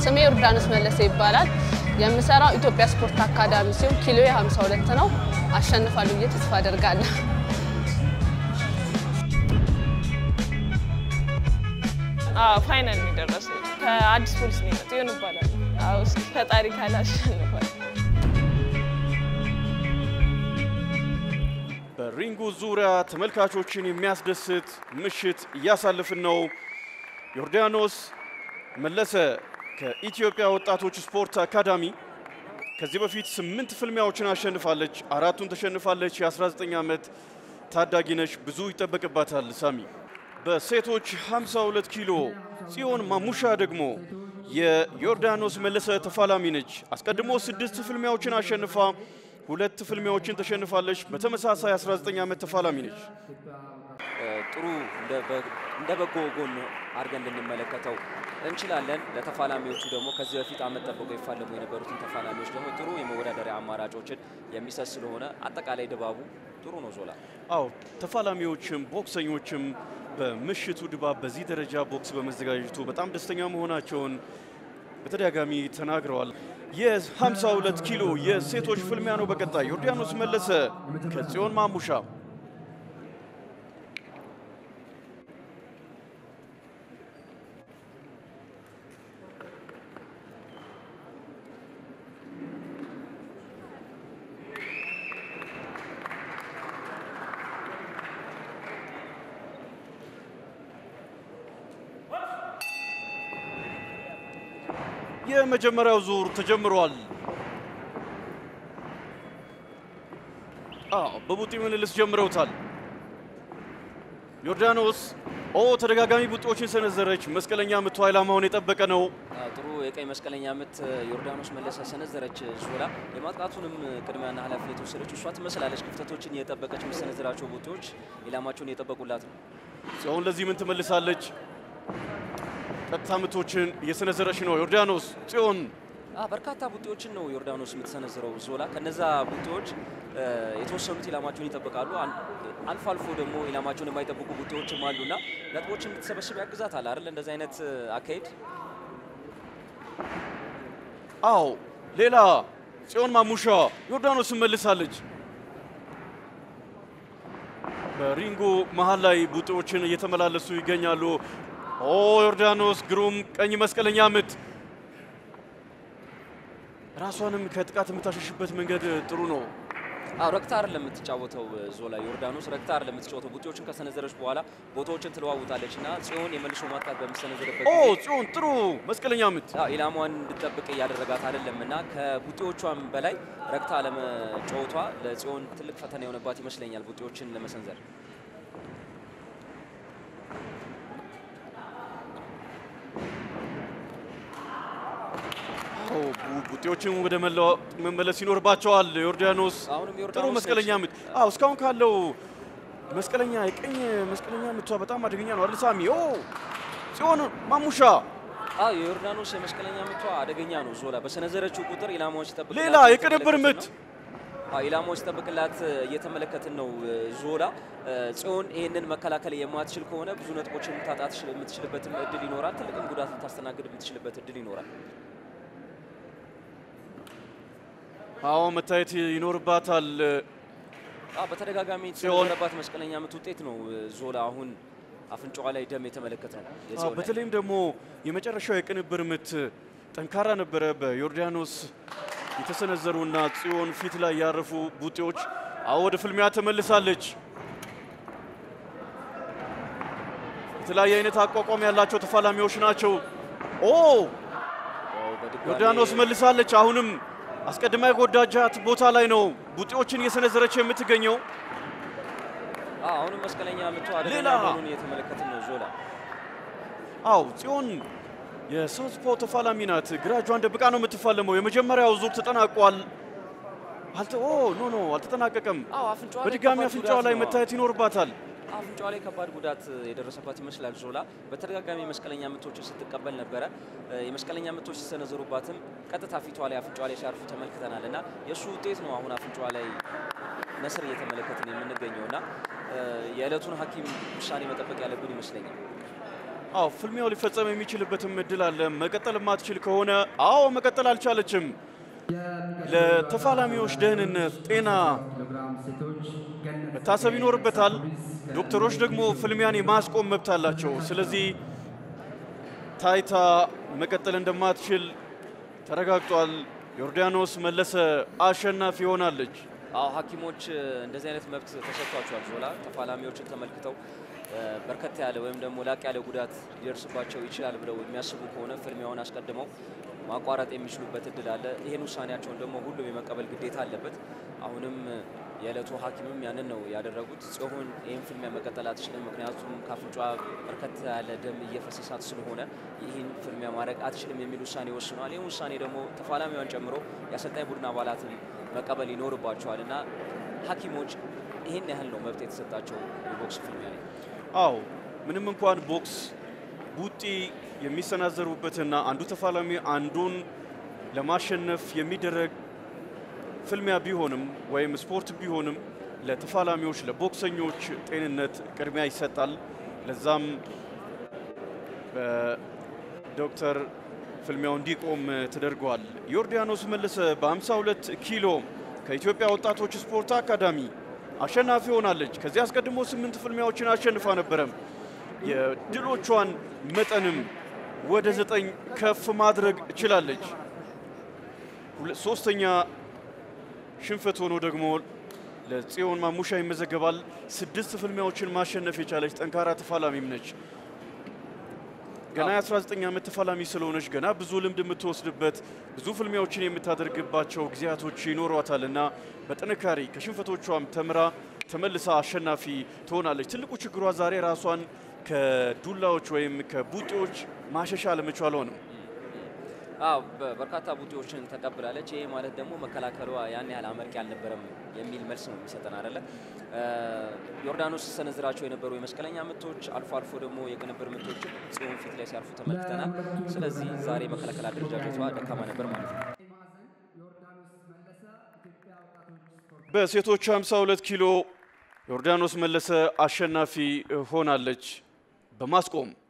ስሜ ዮርዳኖስ መለሰ ይባላል። የምሰራው ኢትዮጵያ ስፖርት አካዳሚ ሲሆን ኪሎ 52 ነው። አሸንፋለሁ ብዬ ተስፋ አደርጋለሁ። ፋይናል ነው የደረስነው። ከአዲስ ፖሊስ ነው የመጣው ይሆን ይባላል። አዎ እስኪ ፈጣሪ ካለ አሸንፋል። በሪንጉ ዙሪያ ተመልካቾችን የሚያስደስት ምሽት እያሳለፍን ነው። ዮርዳኖስ መለሰ ከኢትዮጵያ ወጣቶች ስፖርት አካዳሚ ከዚህ በፊት ስምንት ፍልሚያዎችን አሸንፋለች፣ አራቱን ተሸንፋለች። የ19 ዓመት ታዳጊ ነች። ብዙ ይጠበቅባታል። ሳሚ በሴቶች 52 ኪሎ ጽዮን ማሙሻ ደግሞ የዮርዳኖስ መለሰ ተፋላሚ ነች። አስቀድሞ ስድስት ፍልሚያዎችን አሸንፋ ሁለት ፍልሚያዎችን ተሸንፋለች። በተመሳሳይ 19 ዓመት ተፋላሚ ነች። ጥሩ እንደ በጎ ጎን አድርገን ልንመለከተው እንችላለን። ለተፋላሚዎቹ ደግሞ ከዚህ በፊት አመት ጠብቀው ይፋለሙ የነበሩትን ተፋላሚዎች ደግሞ ጥሩ የመወዳደሪያ አማራጮችን የሚሰጥ ስለሆነ አጠቃላይ ድባቡ ጥሩ ነው። ዞላ አዎ ተፋላሚዎችም ቦክሰኞችም በምሽቱ ድባብ በዚህ ደረጃ ቦክስ በመዘጋጀቱ በጣም ደስተኛ መሆናቸውን በተደጋጋሚ ተናግረዋል። የ52 ኪሎ የሴቶች ፍልሚያ ነው። በቀጣይ ዮርዳኖስ መለሰ ከጽዮን ማሙሻ የመጀመሪያው ዙር ተጀምሯል። አዎ በቡጢ ምልልስ ጀምረውታል። ዮርዳኖስ ኦ ተደጋጋሚ ቡጢዎችን ሰነዘረች። መስቀለኛ ምቷ ኢላማውን የጠበቀ ነው። ጥሩ የቀይ መስቀለኛ ምት ዮርዳኖስ መለሰ ሰነዘረች። ዞላ የማጥቃቱንም ቅድሚያና ኃላፊነት የወሰደች እሷ ትመስላለች። ክፍተቶችን እየጠበቀች የምትሰነዝራቸው ቡጢዎች ኢላማቸውን እየጠበቁላት ነው። ጽዮን ለዚህ ምን ትመልሳለች? ቀጥታ ምቶችን እየሰነዘረች ነው ዮርዳኖስ። ጽዮን በርካታ ቡጢዎችን ነው ዮርዳኖስ የምትሰነዝረው ዞላ። ከነዛ ቡጢዎች የተወሰኑት ኢላማቸውን ይጠብቃሉ። አልፎ አልፎ ደግሞ ኢላማቸውን የማይጠብቁ ቡጢዎችም አሉና ነጥቦችን እንድትሰበስብ ያግዛታል አይደል? እንደዚህ አይነት አካሄድ። አዎ ሌላ ጽዮን ማሙሻ ዮርዳኖስን መልሳለች። በሪንጉ መሀል ላይ ቡጢዎችን እየተመላለሱ ይገኛሉ። ኦ ዮርዳኖስ ግሩም ቀኝ መስቀለኛ ምት። ራሷንም ከጥቃት የምታሸሽበት መንገድ ጥሩ ነው። አዎ ረግታ አይደለም የምትጫወተው ዞላ። ዮርዳኖስ ረግታ አይደለም የምትጫወተው። ቡጢዎችን ከሰነዘረች በኋላ ቦታዎችን ትለዋውጣለች እና ጽዮን የመልሶ ማጥቃት በምትሰነዘርበት ኦ ጊዜ ጽዮን ጥሩ መስቀለኛ ምት። አዎ ኢላማዋን እንድጠብቅ እያደረጋት አይደለም እና ከቡጢዎቿም በላይ ረግታ ለመጫወቷ ለጽዮን ትልቅ ፈተና የሆነባት ይመስለኛል ቡጢዎችን ለመሰንዘር። አዎ ቡጢዎችን ወደ መለዋ- መመለስ ይኖርባቸዋል። ዮርዳኖስ አሁንም ጥሩ ዮርዳኖስ መስቀለኛ ነች። ምት። አዎ እስካሁን ካለው መስቀለኛ የቀኝ መስቀለኛ ምቷ በጣም አደገኛ ነው አይደል ሳሚ? ኦ ጽዮን ማሙሻ አዎ የዮርዳኖስ የመስቀለኛ ምቷ አደገኛ ነው። ዞላ በሰነዘረችው ቁጥር ኢላማዎች ሲጠብቅላት ሌላ የቅንብር እየተመለከትን ምት ነው። አዎ ኢላማዎች ሲጠብቅላት እየተመለከትን ነው። ዞላ ጽዮን ይህንን መከላከል የማትችል ከሆነ ብዙ ነጥቦችን ልታጣት የምትችልበትም እድል ይኖራል። ትልቅም ጉዳት ልታስተናግድ የምትችልበት እድል ይኖራል። አዎ መታየት ይኖርባታል። አዎ በተደጋጋሚ የተሰነዘረባት መስቀለኛ ምት ውጤት ነው ዞላ አሁን አፍንጫዋ ላይ ደም የተመለከት ነው። አዎ የጽዮን ላይ። በተለይም ደግሞ የመጨረሻው የቅንብር ምት ጠንካራ ነበረ። በዮርዳኖስ የተሰነዘሩና ጽዮን ፊት ላይ ያረፉ ቡጢዎች አዎ ወደ ፍልሚያ ተመልሳለች። የተለያየ አይነት አቋቋም ያላቸው ተፋላሚዎች ናቸው። ኦ ያው በድጋሚ ዮርዳኖስ መልሳለች። አሁንም አስቀድማ የጎዳጃት ቦታ ላይ ነው ቡጢዎችን እየሰነዘረች የምትገኘው። አዎ አሁንም መስቀለኛ ምቷ አደገኛ ሌላ። መሆኑን እየተመለከትን ነው ዞላ አው ጽዮን የሳውስፖ ተፋላሚ ናት። ግራ እጇን ደብቃ ነው የምትፋለመው። የመጀመሪያው ዙር ተጠናቋል። አልተ ኦ ኖ ኖ አልተጠናቀቀም። አዎ አፍንጫዋ ላይ በድጋሚ ከባድ አፍንጫዋ ጉዳት ላይ ነው። መታየት ይኖርባታል። አፍንጫዋ ላይ ከባድ ጉዳት የደረሰባት ይመስላል ዞላ። በተደጋጋሚ የመስቀለኛ ምቶችን ስትቀበል ነበረ። የመስቀለኛ ምቶች ሲሰነዘሩባትም ቀጥታ ፊቷ ላይ አፍንጫዋ ላይ ሲያርፉ ተመልክተናል እና የእሱ ውጤት ነው አሁን አፍንጫዋ ላይ ነስር እየተመለከትን የምንገኘው እና የዕለቱን ሐኪም ውሳኔ መጠበቅ ያለብን ይመስለኛል። አዎ ፍልሚያው ሊፈጸም የሚችልበትም እድል አለ። መቀጠል የማትችል ከሆነ አዎ መቀጠል አልቻለችም። ለተፋላሚዎች ደህንነት፣ ጤና መታሰብ ይኖርበታል። ዶክተሮች ደግሞ ፍልሚያን የማስቆም መብት አላቸው። ስለዚህ ታይታ መቀጠል እንደማትችል ተረጋግጧል። ዮርዳኖስ መለሰ አሸናፊ ሆናለች። አዎ ሐኪሞች እንደዚህ አይነት መብት ተሰጥቷቸዋል። ዞላ ተፋላሚዎችን ተመልክተው በርከት ያለ ወይም ደግሞ ላቅ ያለ ጉዳት ሊደርስባቸው ይችላል ብለው የሚያስቡ ከሆነ ፍልሚያውን አስቀድመው ማቋረጥ የሚችሉበት እድል አለ። ይህን ውሳኔያቸውን ደግሞ ሁሉም የመቀበል ግዴታ አለበት። አሁንም የዕለቱ ሐኪምም ያንን ነው ያደረጉት። ጽዮን ይህን ፍልሚያ መቀጠል አትችልም፣ ምክንያቱም ከአፍንጫ በርከት ያለ ደም እየፈሰሳት ስለሆነ ይህን ፍልሚያ ማድረግ አትችልም የሚል ውሳኔ ወስነዋል። ይህን ውሳኔ ደግሞ ተፋላሚዋን ጨምሮ የአሰልጣኝ ቡድን አባላትን መቀበል ይኖርባቸዋል እና ሐኪሞች ይህን ያህል ነው መብት የተሰጣቸው የቦክስ ፍልሚያ ላይ። አዎ ምንም እንኳን ቦክስ ቡጢ የሚሰናዘሩበትና አንዱ ተፋላሚ አንዱን ለማሸነፍ የሚደረግ ፍልሚያ ቢሆንም ወይም ስፖርት ቢሆንም ለተፋላሚዎች ለቦክሰኞች ጤንነት ቅድሚያ ይሰጣል። ለዛም በዶክተር ፍልሚያው እንዲቆም ተደርጓል። ዮርዳኖስ መለሰ በ52 ኪሎ ከኢትዮጵያ ወጣቶች ስፖርት አካዳሚ አሸናፊ ሆናለች። ከዚህ አስቀድሞ ስምንት ፍልሚያዎችን አሸንፋ ነበረም። የድሎቿን መጠንም ወደ ዘጠኝ ከፍ ማድረግ ችላለች። ሶስተኛ ሽንፈት ሆኖ ደግሞ ለጽዮን ማሙሻ ይመዘገባል። ስድስት ፍልሚያዎችን ማሸነፍ የቻለች ጠንካራ ተፋላሚም ነች። ገና የ19 ዓመት ተፋላሚ ስለሆነች ገና ብዙ ልምድ የምትወስድበት ብዙ ፍልሚያዎችን የምታደርግባቸው ጊዜያቶች ይኖሯታል እና በጥንካሬ ከሽንፈቶቿም ተምራ ተመልሳ አሸናፊ ትሆናለች። ትልቁ ችግሯ ዛሬ ራሷን ከዱላዎች ወይም ከቡጢዎች ማሸሻ አለመቻሏ ነው። አዎ በርካታ ቡጢዎችን ተቀብላለች። ይሄ ማለት ደግሞ መከላከሏ ያን ያህል አመርቂ አልነበረም የሚል መልስ ነው የሚሰጠን አይደለ? ዮርዳኖስ ሰነዝራቸው የነበሩ የመስቀለኛ ምቶች፣ አልፎ አልፎ ደግሞ የቅንብር ምቶች ጽዮን ፊት ላይ ሲያርፉ ተመልክተናል። ስለዚህ ዛሬ መከላከል አደረጃጀቷ ደካማ ነበር ማለት ነው። በሴቶች 52 ኪሎ ዮርዳኖስ መለሰ አሸናፊ ሆናለች በማስቆም